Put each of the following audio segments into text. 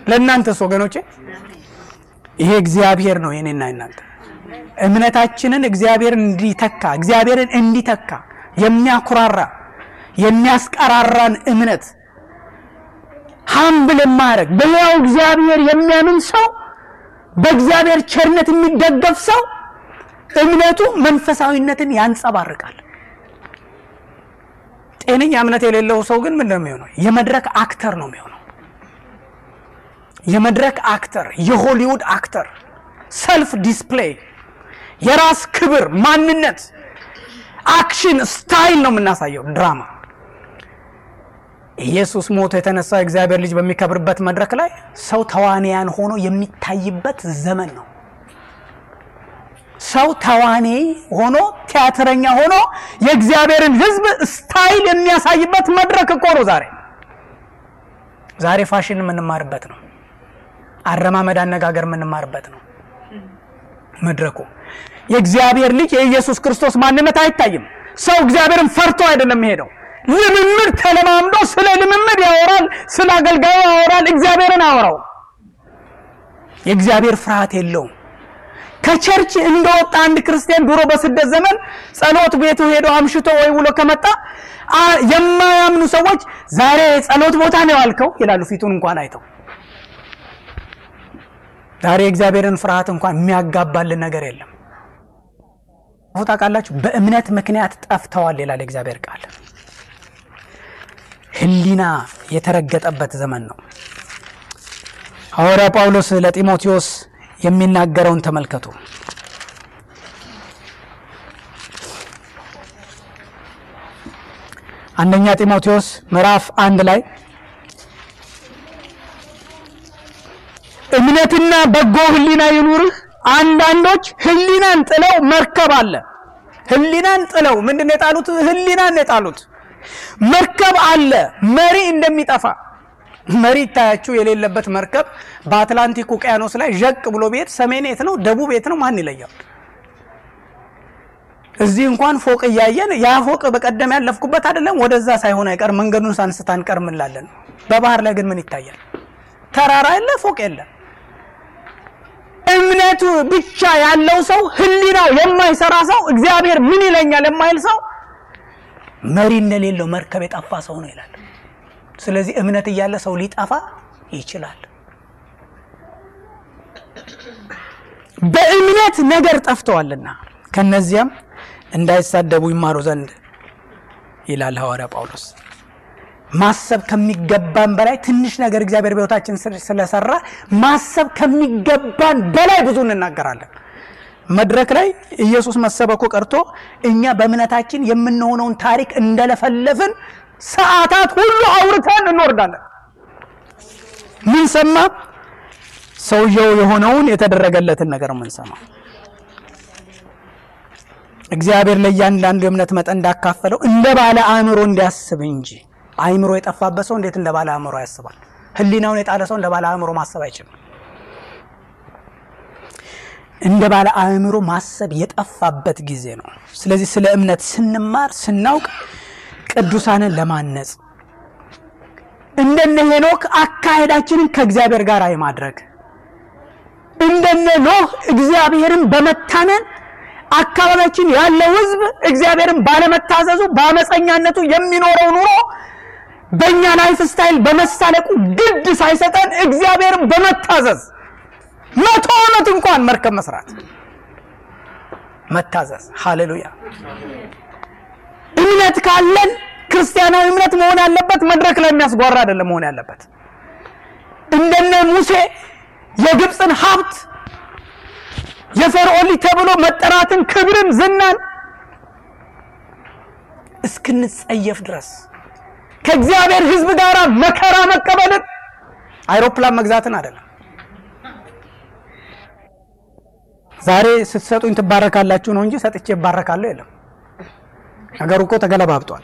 ለእናንተስ ወገኖቼ ይሄ እግዚአብሔር ነው የኔና እናንተ እምነታችንን እግዚአብሔርን እንዲተካ እግዚአብሔርን እንዲተካ የሚያኩራራ የሚያስቀራራን እምነት ሀምብል የማያደርግ በሕያው እግዚአብሔር የሚያምን ሰው በእግዚአብሔር ቸርነት የሚደገፍ ሰው እምነቱ መንፈሳዊነትን ያንጸባርቃል። ጤነኛ እምነት የሌለው ሰው ግን ምንድን ነው የሚሆነው? የመድረክ አክተር ነው የሚሆነው። የመድረክ አክተር፣ የሆሊውድ አክተር፣ ሰልፍ ዲስፕሌይ፣ የራስ ክብር፣ ማንነት፣ አክሽን ስታይል ነው የምናሳየው ድራማ። ኢየሱስ ሞቶ የተነሳው የእግዚአብሔር ልጅ በሚከብርበት መድረክ ላይ ሰው ተዋንያን ሆኖ የሚታይበት ዘመን ነው። ሰው ተዋኔ ሆኖ ቲያትረኛ ሆኖ የእግዚአብሔርን ሕዝብ ስታይል የሚያሳይበት መድረክ እኮ ነው ዛሬ። ዛሬ ፋሽን የምንማርበት ነው። አረማመድ፣ አነጋገር የምንማርበት ነው መድረኩ። የእግዚአብሔር ልጅ የኢየሱስ ክርስቶስ ማንነት አይታይም። ሰው እግዚአብሔርን ፈርቶ አይደለም የሚሄደው። ልምምድ ተለማምዶ ስለ ልምምድ ያወራል፣ ስለ አገልጋዩ ያወራል፣ እግዚአብሔርን አወራው። የእግዚአብሔር ፍርሃት የለውም። ከቸርች እንደወጣ አንድ ክርስቲያን ድሮ በስደት ዘመን ጸሎት ቤቱ ሄዶ አምሽቶ ወይ ውሎ ከመጣ የማያምኑ ሰዎች ዛሬ ጸሎት ቦታ ነው ያልከው ይላሉ፣ ፊቱን እንኳን አይተው። ዛሬ የእግዚአብሔርን ፍርሃት እንኳን የሚያጋባልን ነገር የለም። ታውቃላችሁ፣ በእምነት ምክንያት ጠፍተዋል ይላል የእግዚአብሔር ቃል። ሕሊና የተረገጠበት ዘመን ነው። ሐዋርያ ጳውሎስ ለጢሞቴዎስ የሚናገረውን ተመልከቱ። አንደኛ ጢሞቴዎስ ምዕራፍ አንድ ላይ እምነትና በጎ ሕሊና ይኑርህ። አንዳንዶች ሕሊናን ጥለው መርከብ አለ። ሕሊናን ጥለው ምንድን ነው የጣሉት? ሕሊናን ነው የጣሉት። መርከብ አለ መሪ እንደሚጠፋ መሪ ይታያችሁ የሌለበት መርከብ በአትላንቲክ ውቅያኖስ ላይ ዠቅ ብሎ ቤት ሰሜን የት ነው ደቡብ የት ነው ማን ይለያል? እዚህ እንኳን ፎቅ እያየን ያ ፎቅ በቀደም ያለፍኩበት አይደለም ወደዛ ሳይሆን አይቀር መንገዱን ሳንስታ አንቀር እንላለን። በባህር ላይ ግን ምን ይታያል? ተራራ የለ ፎቅ የለ። እምነቱ ብቻ ያለው ሰው ህሊናው የማይሰራ ሰው እግዚአብሔር ምን ይለኛል የማይል ሰው መሪ እንደሌለው መርከብ የጠፋ ሰው ነው ይላል። ስለዚህ እምነት እያለ ሰው ሊጠፋ ይችላል። በእምነት ነገር ጠፍተዋልና ከነዚያም እንዳይሳደቡ ይማሩ ዘንድ ይላል ሐዋርያ ጳውሎስ። ማሰብ ከሚገባን በላይ ትንሽ ነገር እግዚአብሔር በሕይወታችን ስለሰራ ማሰብ ከሚገባን በላይ ብዙ እንናገራለን። መድረክ ላይ ኢየሱስ መሰበኩ ቀርቶ እኛ በእምነታችን የምንሆነውን ታሪክ እንደለፈለፍን ሰዓታት ሁሉ አውርተን እንወርዳለን። ምን ሰማ? ሰውየው የሆነውን የተደረገለትን ነገር ምን ሰማ? እግዚአብሔር ለእያንዳንዱ የእምነት መጠን እንዳካፈለው እንደ ባለ አእምሮ እንዲያስብ እንጂ አእምሮ የጠፋበት ሰው እንዴት እንደ ባለ አእምሮ ያስባል? ሕሊናውን የጣለ ሰው እንደ ባለ አእምሮ ማሰብ አይችልም። እንደ ባለ አእምሮ ማሰብ የጠፋበት ጊዜ ነው። ስለዚህ ስለ እምነት ስንማር ስናውቅ ቅዱሳንን ለማነጽ እንደነ ሄኖክ አካሄዳችንን ከእግዚአብሔር ጋር የማድረግ እንደነ ኖህ እግዚአብሔርን በመታመን አካባቢያችን ያለው ሕዝብ እግዚአብሔርን ባለመታዘዙ በአመፀኛነቱ የሚኖረው ኑሮ በእኛ ላይፍ ስታይል በመሳለቁ ግድ ሳይሰጠን እግዚአብሔርን በመታዘዝ መቶ ዓመት እንኳን መርከብ መስራት መታዘዝ። ሃሌሉያ! እምነት ካለን ክርስቲያናዊ እምነት መሆን ያለበት መድረክ ላይ የሚያስጓራ አይደለም መሆን ያለበት። እንደነ ሙሴ የግብፅን ሀብት የፈርዖን ልጅ ተብሎ መጠራትን፣ ክብርን፣ ዝናን እስክንጸየፍ ድረስ ከእግዚአብሔር ሕዝብ ጋር መከራ መቀበልን አይሮፕላን መግዛትን አይደለም። ዛሬ ስትሰጡኝ ትባረካላችሁ ነው እንጂ ሰጥቼ ይባረካለሁ የለም። ነገሩ እኮ ተገለባብጧል።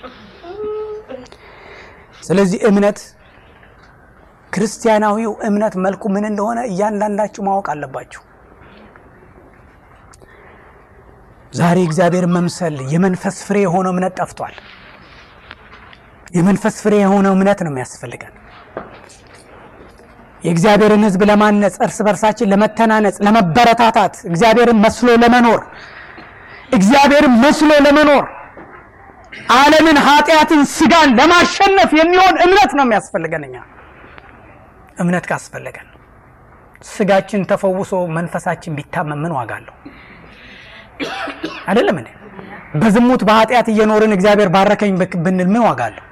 ስለዚህ እምነት ክርስቲያናዊው እምነት መልኩ ምን እንደሆነ እያንዳንዳችሁ ማወቅ አለባችሁ። ዛሬ እግዚአብሔር መምሰል የመንፈስ ፍሬ የሆነው እምነት ጠፍቷል። የመንፈስ ፍሬ የሆነው እምነት ነው የሚያስፈልገን። የእግዚአብሔርን ሕዝብ ለማነጽ እርስ በርሳችን ለመተናነጽ፣ ለመበረታታት፣ እግዚአብሔርን መስሎ ለመኖር እግዚአብሔርን መስሎ ለመኖር ዓለምን፣ ኃጢአትን፣ ስጋን ለማሸነፍ የሚሆን እምነት ነው የሚያስፈልገን። እኛ እምነት ካስፈለገን ስጋችን ተፈውሶ መንፈሳችን ቢታመም ምን ዋጋ አለው? አይደለም እንዴ? በዝሙት በኃጢአት እየኖርን እግዚአብሔር ባረከኝ ብንል ምን ዋጋ አለው?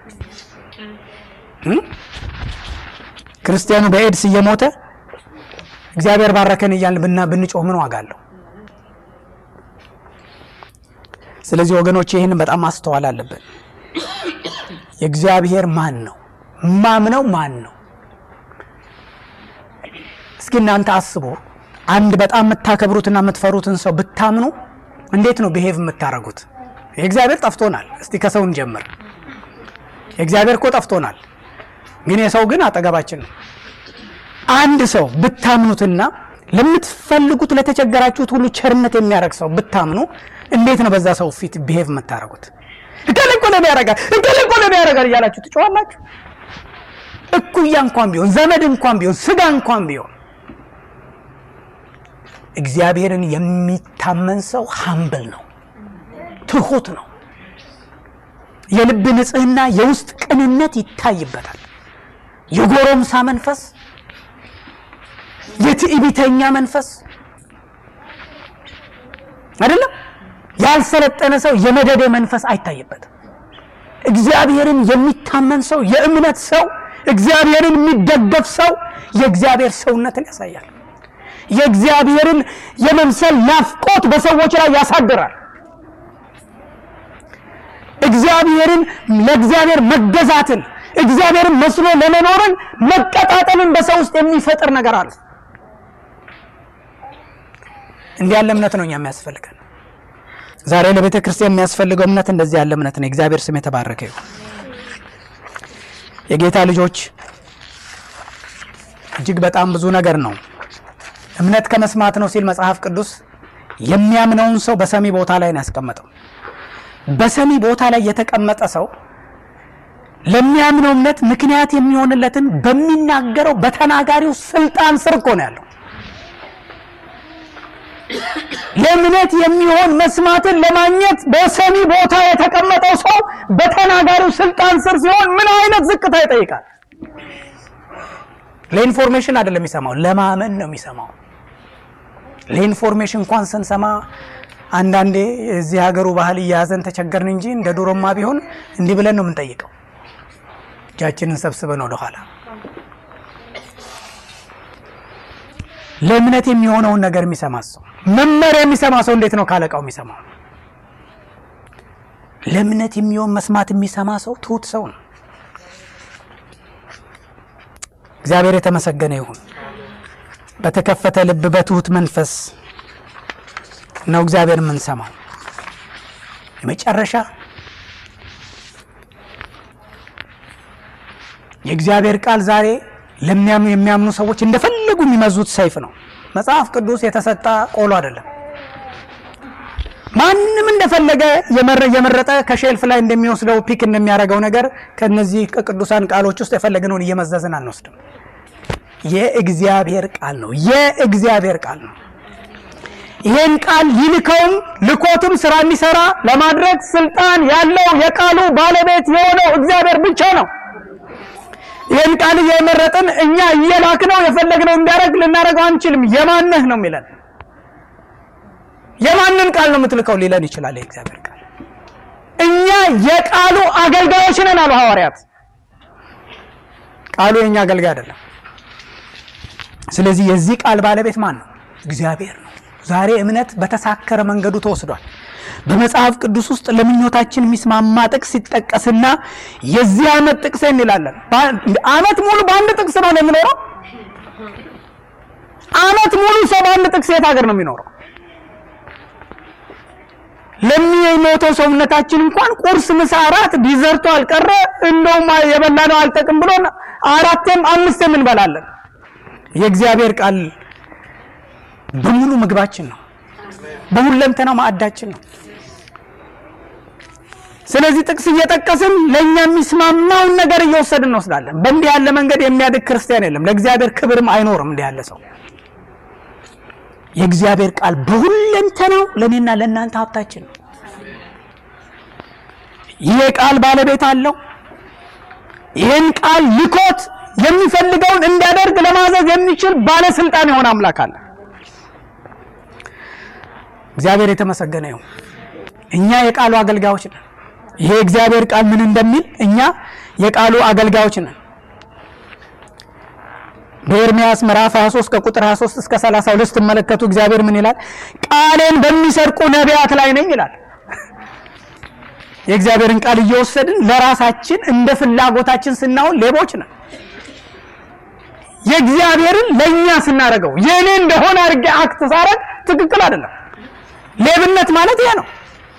ክርስቲያኑ በኤድስ እየሞተ እግዚአብሔር ባረከን እያልን ብና ብንጮህ ምን ዋጋ አለው? ስለዚህ ወገኖች ይህንን በጣም ማስተዋል አለብን። የእግዚአብሔር ማን ነው? ማምነው ማን ነው? እስኪ እናንተ አስቡ። አንድ በጣም የምታከብሩትና የምትፈሩትን ሰው ብታምኑ እንዴት ነው ብሄቭ የምታደርጉት? የእግዚአብሔር ጠፍቶናል። እስቲ ከሰው እንጀምር። የእግዚአብሔር እኮ ጠፍቶናል፣ ግን የሰው ግን አጠገባችን ነው። አንድ ሰው ብታምኑትና ለምትፈልጉት ለተቸገራችሁት ሁሉ ቸርነት የሚያደርግ ሰው ብታምኑ እንዴት ነው በዛ ሰው ፊት ብሄቭ የምታደርጉት? እገሌ እኮ ለኔ ያደርጋል፣ እገሌ እኮ ለኔ ያደርጋል እያላችሁ ትጮዋላችሁ። እኩያ እንኳን ቢሆን ዘመድ እንኳን ቢሆን ስጋ እንኳን ቢሆን እግዚአብሔርን የሚታመን ሰው ሀምብል ነው፣ ትሁት ነው። የልብ ንጽህና፣ የውስጥ ቅንነት ይታይበታል። የጎረምሳ መንፈስ፣ የትዕቢተኛ መንፈስ አይደለም። ያልሰለጠነ ሰው የመደደ መንፈስ አይታይበትም። እግዚአብሔርን የሚታመን ሰው፣ የእምነት ሰው፣ እግዚአብሔርን የሚደገፍ ሰው የእግዚአብሔር ሰውነትን ያሳያል። የእግዚአብሔርን የመምሰል ናፍቆት በሰዎች ላይ ያሳድራል። እግዚአብሔርን ለእግዚአብሔር መገዛትን እግዚአብሔርን መስሎ ለመኖርን መቀጣጠልን በሰው ውስጥ የሚፈጥር ነገር አለ። እንዲህ ያለ እምነት ነው እኛ የሚያስፈልገን። ዛሬ ለቤተ ክርስቲያን የሚያስፈልገው እምነት እንደዚህ ያለ እምነት ነው። የእግዚአብሔር ስም የተባረከ ይሁን። የጌታ ልጆች እጅግ በጣም ብዙ ነገር ነው እምነት ከመስማት ነው ሲል መጽሐፍ ቅዱስ የሚያምነውን ሰው በሰሚ ቦታ ላይ ነው ያስቀመጠው። በሰሚ ቦታ ላይ የተቀመጠ ሰው ለሚያምነው እምነት ምክንያት የሚሆንለትን በሚናገረው በተናጋሪው ስልጣን ስር እኮ ነው ያለው። ለእምነት የሚሆን መስማትን ለማግኘት በሰሚ ቦታ የተቀመጠው ሰው በተናጋሪው ስልጣን ስር ሲሆን ምን አይነት ዝቅታ ይጠይቃል? ለኢንፎርሜሽን አይደለም የሚሰማው፣ ለማመን ነው የሚሰማው። ለኢንፎርሜሽን እንኳን ስንሰማ አንዳንዴ የዚህ ሀገሩ ባህል እያያዘን ተቸገርን እንጂ እንደ ድሮማ ቢሆን እንዲህ ብለን ነው የምንጠይቀው፣ እጃችንን ሰብስበን ወደኋላ። ለእምነት የሚሆነውን ነገር የሚሰማ ሰው መመሪያ የሚሰማ ሰው እንዴት ነው ካለቃው የሚሰማው? ለእምነት የሚሆን መስማት የሚሰማ ሰው ትሁት ሰው ነው። እግዚአብሔር የተመሰገነ ይሁን። በተከፈተ ልብ በትሁት መንፈስ ነው እግዚአብሔር የምንሰማው። የመጨረሻ የእግዚአብሔር ቃል ዛሬ ለሚያምኑ የሚያምኑ ሰዎች እንደፈለጉ የሚመዙት ሰይፍ ነው። መጽሐፍ ቅዱስ የተሰጣ ቆሎ አይደለም። ማንም እንደፈለገ የመረጠ ከሼልፍ ላይ እንደሚወስደው ፒክ እንደሚያደርገው ነገር ከነዚህ ከቅዱሳን ቃሎች ውስጥ የፈለግነውን እየመዘዝን አንወስድም። የእግዚአብሔር ቃል ነው። የእግዚአብሔር ቃል ነው። ይሄን ቃል ይልከውም ልኮትም ስራ የሚሰራ ለማድረግ ስልጣን ያለው የቃሉ ባለቤት የሆነው እግዚአብሔር ብቻ ነው። ይህን ቃል እየመረጥን እኛ እየላክ ነው የፈለግነው እንዲያደርግ ልናደርገው አንችልም። የማነህ ነው የሚለን የማንን ቃል ነው የምትልከው ሊለን ይችላል። የእግዚአብሔር ቃል እኛ የቃሉ አገልጋዮች ነን አሉ ሐዋርያት። ቃሉ የእኛ አገልጋይ አይደለም። ስለዚህ የዚህ ቃል ባለቤት ማን ነው? እግዚአብሔር ነው። ዛሬ እምነት በተሳከረ መንገዱ ተወስዷል። በመጽሐፍ ቅዱስ ውስጥ ለምኞታችን የሚስማማ ጥቅስ ሲጠቀስና የዚህ ዓመት ጥቅስ እንላለን። ዓመት ሙሉ በአንድ ጥቅስ ነው የምኖረው። ዓመት ሙሉ ሰው በአንድ ጥቅስ የት ሀገር ነው የሚኖረው? ለሚሞተው ሰውነታችን እንኳን ቁርስ፣ ምሳ፣ እራት ዲዘርቶ አልቀረ እንደውም የበላነው አልጠቅም ብሎ አራቴም አምስቴም እንበላለን። የእግዚአብሔር ቃል በሙሉ ምግባችን ነው። በሁለንተናው ማዕዳችን ነው። ስለዚህ ጥቅስ እየጠቀስን ለእኛ የሚስማማውን ነገር እየወሰድን እንወስዳለን። በእንዲህ ያለ መንገድ የሚያድግ ክርስቲያን የለም። ለእግዚአብሔር ክብርም አይኖርም እንዲህ ያለ ሰው። የእግዚአብሔር ቃል በሁለንተናው ለእኔና ለእናንተ ሀብታችን ነው። ይሄ ቃል ባለቤት አለው። ይህን ቃል ልኮት የሚፈልገውን እንዲያደርግ ለማዘዝ የሚችል ባለስልጣን የሆነ አምላክ አለ። እግዚአብሔር የተመሰገነ ይሁን። እኛ የቃሉ አገልጋዮች ነን። ይሄ እግዚአብሔር ቃል ምን እንደሚል እኛ የቃሉ አገልጋዮች ነን። በኤርምያስ ምዕራፍ 23 ከቁጥር 23 እስከ 32 ስትመለከቱ እግዚአብሔር ምን ይላል? ቃሌን በሚሰርቁ ነቢያት ላይ ነኝ ይላል። የእግዚአብሔርን ቃል እየወሰድን ለራሳችን እንደ ፍላጎታችን ስናውን ሌቦች ነን። የእግዚአብሔርን ለእኛ ስናደርገው የእኔ እንደሆነ አድርጌ አክት ሳረግ ትክክል አይደለም። ሌብነት ማለት ይሄ ነው።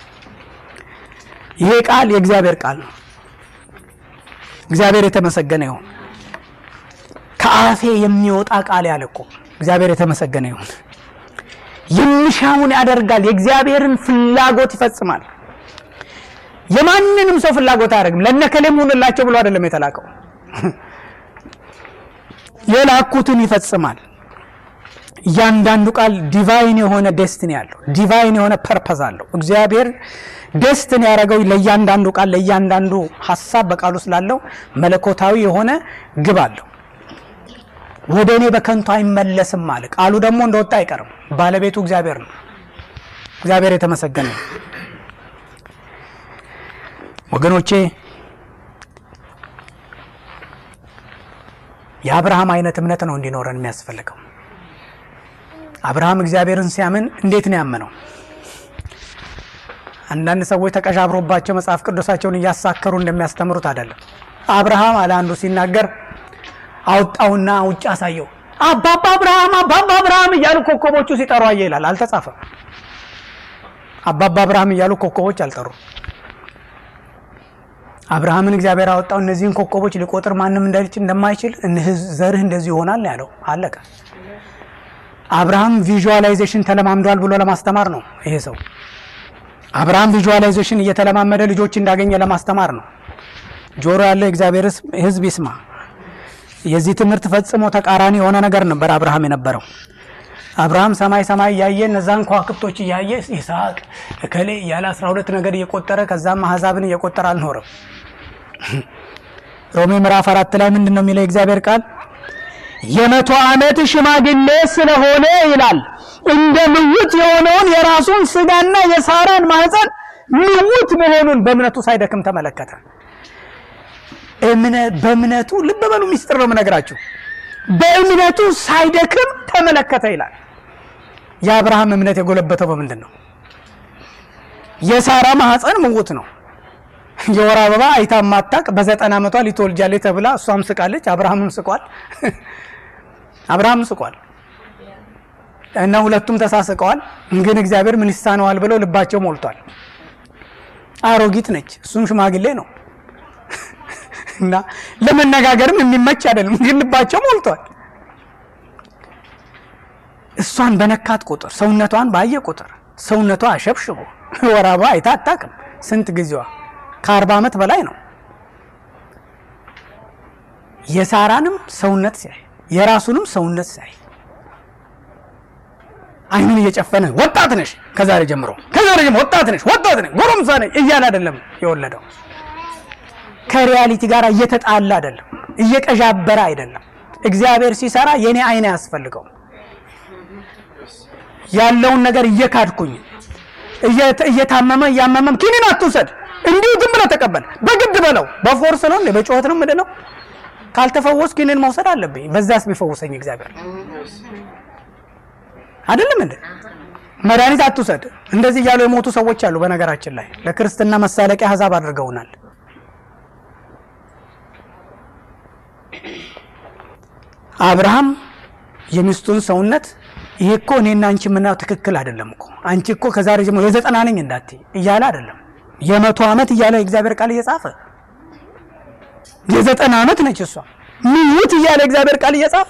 ይሄ ቃል የእግዚአብሔር ቃል ነው። እግዚአብሔር የተመሰገነ ይሁን። ከአፌ የሚወጣ ቃል ያለ እኮ እግዚአብሔር የተመሰገነ ይሁን። የሚሻውን ያደርጋል። የእግዚአብሔርን ፍላጎት ይፈጽማል። የማንንም ሰው ፍላጎት አያደርግም። ለነከሌም ሁንላቸው ብሎ አይደለም የተላከው። የላኩትን ይፈጽማል። እያንዳንዱ ቃል ዲቫይን የሆነ ዴስትኒ አለው። ዲቫይን የሆነ ፐርፐዝ አለው። እግዚአብሔር ዴስትኒ ያደረገው ለእያንዳንዱ ቃል ለእያንዳንዱ ሀሳብ በቃሉ ስላለው መለኮታዊ የሆነ ግብ አለው። ወደ እኔ በከንቱ አይመለስም አለ። ቃሉ ደግሞ እንደወጣ አይቀርም። ባለቤቱ እግዚአብሔር ነው። እግዚአብሔር የተመሰገነ ነው። ወገኖቼ የአብርሃም አይነት እምነት ነው እንዲኖረን የሚያስፈልገው። አብርሃም እግዚአብሔርን ሲያምን እንዴት ነው ያመነው? አንዳንድ ሰዎች ተቀዣብሮባቸው መጽሐፍ ቅዱሳቸውን እያሳከሩ እንደሚያስተምሩት አይደለም። አብርሃም አለ አንዱ ሲናገር አወጣውና ውጭ አሳየው። አባባ አብርሃም አባባ አብርሃም እያሉ ኮከቦቹ ሲጠሩ አየ ይላል። አልተጻፈም። አባባ አብርሃም እያሉ ኮከቦች አልጠሩም። አብርሃምን እግዚአብሔር አወጣው። እነዚህን ኮከቦች ሊቆጥር ማንም እንደማይችል ዘርህ እንደዚህ ይሆናል ያለው አለቀ። አብርሃም ቪዥዋላይዜሽን ተለማምዷል ብሎ ለማስተማር ነው ይሄ ሰው። አብርሃም ቪዥዋላይዜሽን እየተለማመደ ልጆች እንዳገኘ ለማስተማር ነው። ጆሮ ያለው የእግዚአብሔር ሕዝብ ይስማ። የዚህ ትምህርት ፈጽሞ ተቃራኒ የሆነ ነገር ነበር አብርሃም የነበረው። አብርሃም ሰማይ ሰማይ እያየ እነዛን ከዋክብቶች እያየ ይስሐቅ እከሌ እያለ አስራ ሁለት ነገር እየቆጠረ ከዛም አሕዛብን እየቆጠረ አልኖረም። ሮሜ ምዕራፍ አራት ላይ ምንድን ነው የሚለው የእግዚአብሔር ቃል? የመቶ ዓመት ሽማግሌ ስለሆነ ይላል እንደ ምውት የሆነውን የራሱን ስጋና የሳራን ማህፀን ምውት መሆኑን በእምነቱ ሳይደክም ተመለከተ። በእምነቱ ልብ በሉ፣ ሚስጥር ነው የምነግራችሁ። በእምነቱ ሳይደክም ተመለከተ ይላል። የአብርሃም እምነት የጎለበተው በምንድን ነው? የሳራ ማህፀን ምውት ነው። የወር አበባ አይታ ማታቅ በዘጠና ዓመቷ ሊትወልጃለች ተብላ እሷም ስቃለች፣ አብርሃምም ስቋል። አብርሃምም ስቋል እና ሁለቱም ተሳስቀዋል። ግን እግዚአብሔር ምን ይሳነዋል ብለው ልባቸው ሞልቷል። አሮጊት ነች፣ እሱም ሽማግሌ ነው እና ለመነጋገርም የሚመች አይደለም፣ ግን ልባቸው ሞልቷል። እሷን በነካት ቁጥር ሰውነቷን ባየ ቁጥር ሰውነቷ አሸብሽቦ ወር አበባ አይታ አታውቅም። ስንት ጊዜዋ ከአርባ ዓመት በላይ ነው። የሳራንም ሰውነት ሲያይ የራሱንም ሰውነት ሲያይ አይኑን እየጨፈነ ወጣት ነሽ ከዛሬ ጀምሮ ከዛሬ ጀምሮ ወጣት ነሽ ወጣት ነሽ ጎረምሳ ነሽ እያለ አይደለም የወለደው። ከሪያሊቲ ጋር እየተጣላ አይደለም፣ እየቀዣበረ አይደለም። እግዚአብሔር ሲሰራ የኔ አይን አያስፈልገው ያለውን ነገር እየካድኩኝ እየታመመ እያመመም ኪኒን አትውሰድ እንዲሁ ዝም ብለህ ተቀበል። በግድ በለው በፎርስ ነው እንዴ? በጩኸት ነው ምንድን ነው? ካልተፈወስ ኪኒን መውሰድ አለብኝ። በዛስ ቢፈውሰኝ እግዚአብሔር አይደለም እንዴ? መድኃኒት አትውሰድ። እንደዚህ እያሉ የሞቱ ሰዎች አሉ። በነገራችን ላይ ለክርስትና መሳለቂያ አሕዛብ አድርገውናል። አብርሃም የሚስቱን ሰውነት ይሄ እኮ እኔና አንቺ የምናየው ትክክል አይደለም እኮ አንቺ እኮ ከዛሬ ጀምሮ የዘጠና ነኝ እንዳትዪ እያለ አይደለም የመቶ ዓመት እያለ የእግዚአብሔር ቃል እየጻፈ የዘጠና ዓመት ነች እሷ ምውት እያለ እግዚአብሔር ቃል እየጻፈ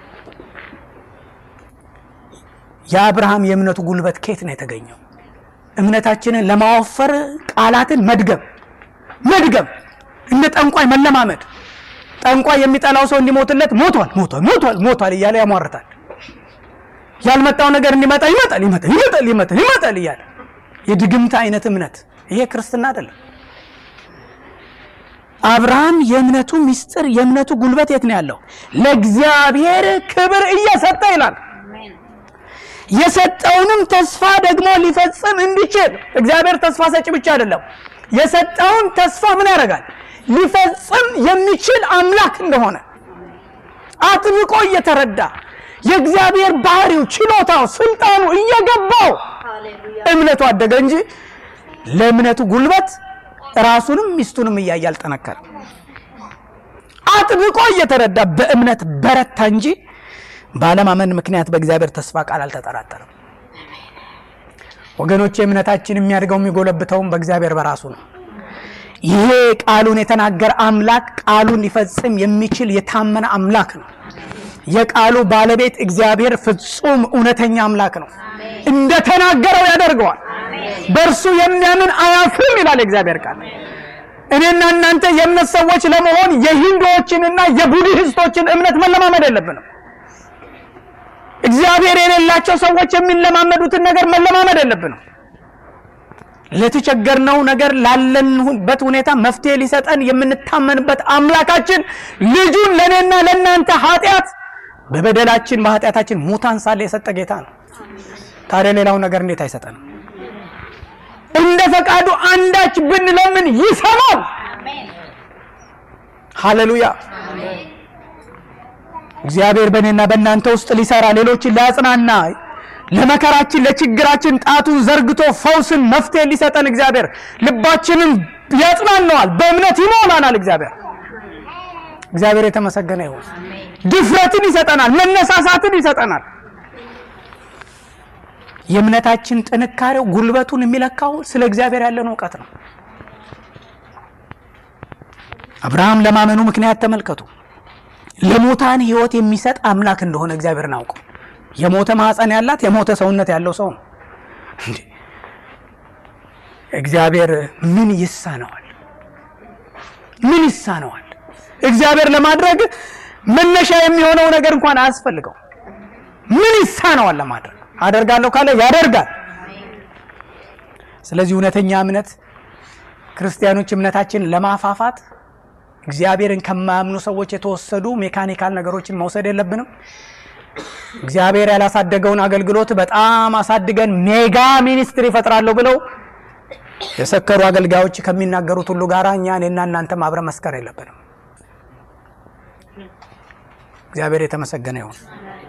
የአብርሃም የእምነቱ ጉልበት ከየት ነው የተገኘው? እምነታችንን ለማወፈር ቃላትን መድገም መድገም እንደ ጠንቋይ መለማመድ። ጠንቋይ የሚጠላው ሰው እንዲሞትለት ሞቷል ሞቷል ሞቷል ሞቷል እያለ ያሟርታል። ያልመጣው ነገር እንዲመጣ ይመጣል ይመጣል ይመጣል ይመጣል ይመጣል እያለ የድግምት አይነት እምነት ይሄ ክርስትና አይደለም። አብርሃም የእምነቱ ምስጢር የእምነቱ ጉልበት የት ነው ያለው? ለእግዚአብሔር ክብር እየሰጠ ይላል። የሰጠውንም ተስፋ ደግሞ ሊፈጽም እንዲችል እግዚአብሔር ተስፋ ሰጪ ብቻ አይደለም። የሰጠውን ተስፋ ምን ያደርጋል? ሊፈጽም የሚችል አምላክ እንደሆነ አጥብቆ እየተረዳ የእግዚአብሔር ባህሪው፣ ችሎታው፣ ስልጣኑ እየገባው እምነቱ አደገ እንጂ ለእምነቱ ጉልበት ራሱንም ሚስቱንም እያየ አልጠነከረም። አጥብቆ እየተረዳ በእምነት በረታ እንጂ ባለማመን ምክንያት በእግዚአብሔር ተስፋ ቃል አልተጠራጠረም። ወገኖች እምነታችን የሚያድገው የሚጎለብተውም በእግዚአብሔር በራሱ ነው። ይሄ ቃሉን የተናገረ አምላክ ቃሉን ሊፈጽም የሚችል የታመነ አምላክ ነው። የቃሉ ባለቤት እግዚአብሔር ፍጹም እውነተኛ አምላክ ነው። እንደተናገረው ያደርገዋል። በእርሱ የሚያምን አያፍርም ይላል የእግዚአብሔር ቃል። እኔና እናንተ የእምነት ሰዎች ለመሆን የሂንዱዎችንና የቡድሂስቶችን እምነት መለማመድ የለብንም። እግዚአብሔር የሌላቸው ሰዎች የሚለማመዱትን ነገር መለማመድ የለብንም። ለተቸገርነው ነገር ላለንበት ሁኔታ መፍትሄ ሊሰጠን የምንታመንበት አምላካችን ልጁን ለእኔና ለእናንተ ኃጢአት በበደላችን በኃጢአታችን ሙታን ሳለ የሰጠ ጌታ ነው። ታዲያ ሌላው ነገር እንዴት አይሰጠንም? እንደ ፈቃዱ አንዳች ብንለምን ይሰማል። ሃሌሉያ! እግዚአብሔር በእኔና በእናንተ ውስጥ ሊሰራ ሌሎችን ሊያጽናና ለመከራችን ለችግራችን ጣቱን ዘርግቶ ፈውስን መፍትሄ ሊሰጠን እግዚአብሔር ልባችንን ያጽናነዋል፣ በእምነት ይሞላናል። እግዚአብሔር እግዚአብሔር የተመሰገነ ይሁን። ድፍረትን ይሰጠናል፣ መነሳሳትን ይሰጠናል። የእምነታችን ጥንካሬው ጉልበቱን የሚለካው ስለ እግዚአብሔር ያለን እውቀት ነው። አብርሃም ለማመኑ ምክንያት ተመልከቱ። ለሙታን ሕይወት የሚሰጥ አምላክ እንደሆነ እግዚአብሔርን አውቀው የሞተ ማህፀን ያላት የሞተ ሰውነት ያለው ሰው ነው። እንዴ እግዚአብሔር ምን ይሳነዋል? ምን ይሳነዋል? እግዚአብሔር ለማድረግ መነሻ የሚሆነው ነገር እንኳን አያስፈልገው። ምን ይሳነዋል ለማድረግ? አደርጋለሁ ካለ ያደርጋል። ስለዚህ እውነተኛ እምነት ክርስቲያኖች እምነታችን ለማፋፋት እግዚአብሔርን ከማያምኑ ሰዎች የተወሰዱ ሜካኒካል ነገሮችን መውሰድ የለብንም። እግዚአብሔር ያላሳደገውን አገልግሎት በጣም አሳድገን ሜጋ ሚኒስትሪ ይፈጥራለሁ ብለው የሰከሩ አገልጋዮች ከሚናገሩት ሁሉ ጋር እኛ እኔና እናንተም አብረ መስከር የለብንም። እግዚአብሔር የተመሰገነ ይሁን።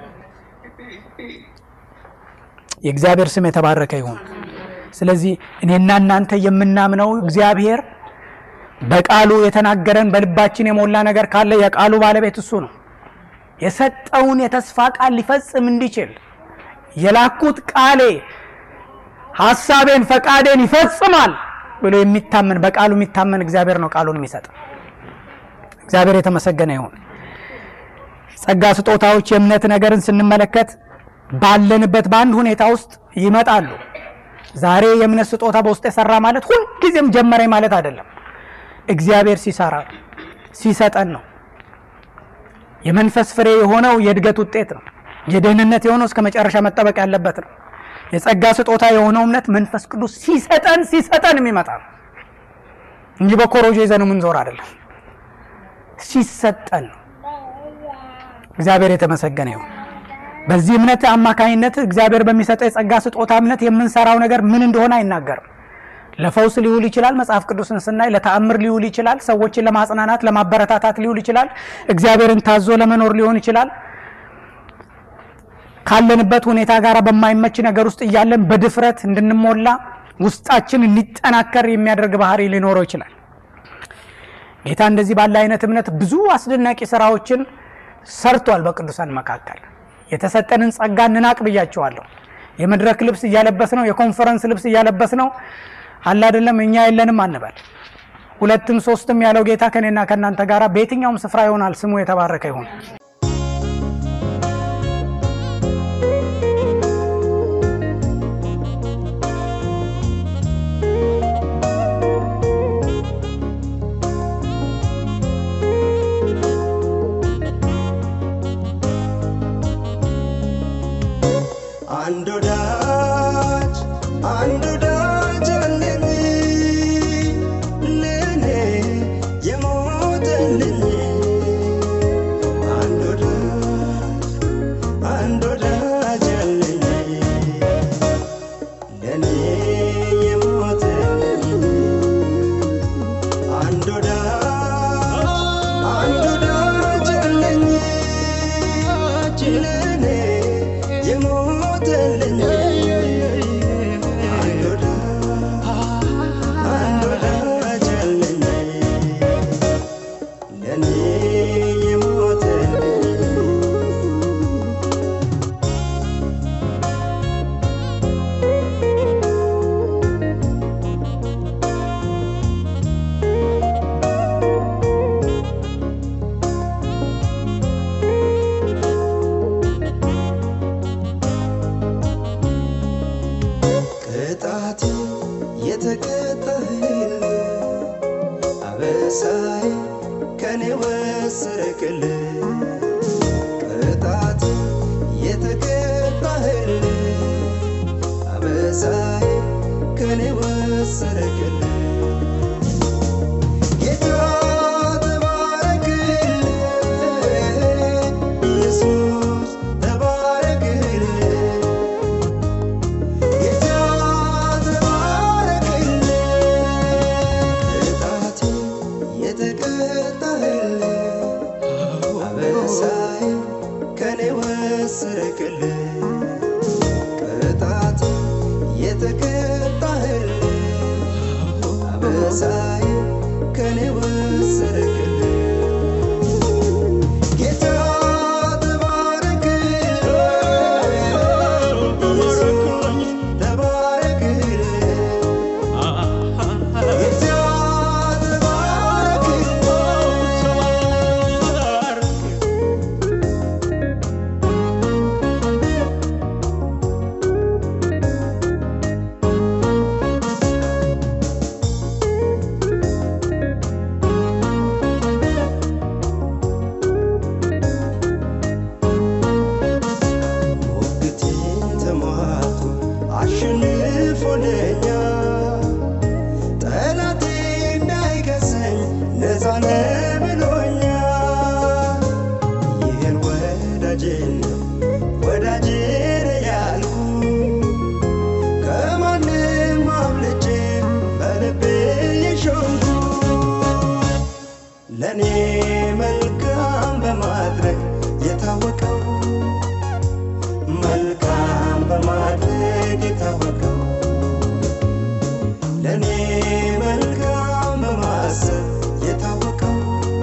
የእግዚአብሔር ስም የተባረከ ይሁን። ስለዚህ እኔና እናንተ የምናምነው እግዚአብሔር በቃሉ የተናገረን በልባችን የሞላ ነገር ካለ የቃሉ ባለቤት እሱ ነው። የሰጠውን የተስፋ ቃል ሊፈጽም እንዲችል የላኩት ቃሌ ሐሳቤን ፈቃዴን ይፈጽማል ብሎ የሚታመን በቃሉ የሚታመን እግዚአብሔር ነው ቃሉን የሚሰጥ። እግዚአብሔር የተመሰገነ ይሁን። ጸጋ ስጦታዎች የእምነት ነገርን ስንመለከት ባለንበት በአንድ ሁኔታ ውስጥ ይመጣሉ። ዛሬ የእምነት ስጦታ በውስጥ የሰራ ማለት ሁልጊዜም ጀመረኝ ማለት አይደለም። እግዚአብሔር ሲሰራ ሲሰጠን ነው። የመንፈስ ፍሬ የሆነው የእድገት ውጤት ነው። የደህንነት የሆነው እስከ መጨረሻ መጠበቅ ያለበት ነው። የጸጋ ስጦታ የሆነው እምነት መንፈስ ቅዱስ ሲሰጠን ሲሰጠን የሚመጣ ነው እንጂ በኮሮጆ ይዘን የምንዞር አይደለም። ሲሰጠን ነው። እግዚአብሔር የተመሰገነ ይሁን። በዚህ እምነት አማካኝነት እግዚአብሔር በሚሰጠው የጸጋ ስጦታ እምነት የምንሰራው ነገር ምን እንደሆነ አይናገርም። ለፈውስ ሊውል ይችላል። መጽሐፍ ቅዱስን ስናይ ለተአምር ሊውል ይችላል። ሰዎችን ለማጽናናት ለማበረታታት ሊውል ይችላል። እግዚአብሔርን ታዞ ለመኖር ሊሆን ይችላል። ካለንበት ሁኔታ ጋር በማይመች ነገር ውስጥ እያለን በድፍረት እንድንሞላ ውስጣችን እንዲጠናከር የሚያደርግ ባህሪ ሊኖረው ይችላል። ጌታ እንደዚህ ባለ አይነት እምነት ብዙ አስደናቂ ስራዎችን ሰርቷል። በቅዱሳን መካከል የተሰጠንን ጸጋ እንናቅ ብያቸዋለሁ። የመድረክ ልብስ እያለበስ ነው፣ የኮንፈረንስ ልብስ እያለበስ ነው አለ አይደለም። እኛ የለንም አንበል። ሁለትም ሶስትም ያለው ጌታ ከኔና ከእናንተ ጋር በየትኛውም ስፍራ ይሆናል። ስሙ የተባረከ ይሁን። አንድ ወዳጅ አንድ ወዳጅ አለኝ ለእኔ የሞተልኝ አንድ ወዳጅ አንድ ወዳጅ አለኝ ለእኔ የሞተልኝ አንድ ወዳጅ አንድ ወዳጅ አለኝ ለእኔ የሞተልኝ አንድ ወዳጅ አንድ ወዳጅ አለኝ ለእኔ የሞተልኝ ቅጣቴ የተቀጣህል አበሳዬ ከኔ ወሰረክል ቅጣቴ የተቀጣህል አበሳዬ ከኔ ወሰረክል ጌታ ተባረክል ኢየሱስ ተባረክል ጌታ ተባረክልኝ ቅጣቴ የተቀጣህልኝ አበሳዬ ከኔ ወሰረክልኝ ቅጣቴ የተቀጣህልኝ አበሳዬ ከኔ ወሰረክልኝ ጌታ ተባረክልኝ ኢየሱስ ተባረክልኝ ጌታ ተባረክልኝ ሞግቴን ተሟቶ አሸንፎልኛል። ጠላቴ እንዳይከሰኝ ነፃ ነህ ብሎኛል። ይህን ወዳጄን ነው ወዳጄ ነው ያልኩት ከማንም አብልጬ በልቤ የሾምኩት ለእኔ መልካም በማድረግ የታወቀው መልካም በማድረግ የታወቀው ለእኔ መልካም በማሰብ የታወቀው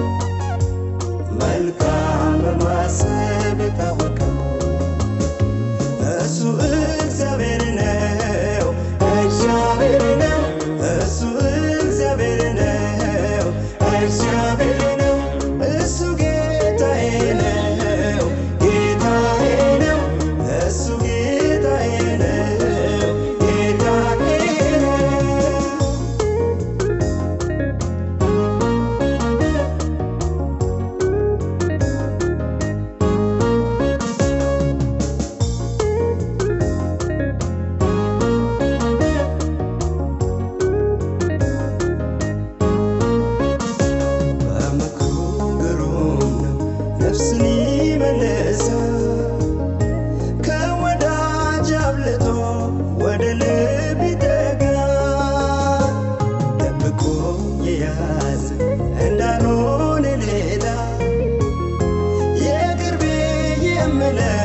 መልካም በማሰብ የታወቀው እሱ እግዚአብሔር ነው እግዚአብሔር ነው እሱ እግዚአብሔር ነው እግዚአብሔር ነው እሱ ጌታዬ ነው ጌታዬ ነው እሱ ጌታዬ ነው ጌታዬ ነው በምክሩ ግሩም ነው ነፍስን ይመልሳል ከወዳጅ አብልጦ ወደ ልብ ይጠጋል ደብቆ የያዘ እንዳልሆነ ሌላ የቅርቤ የምለው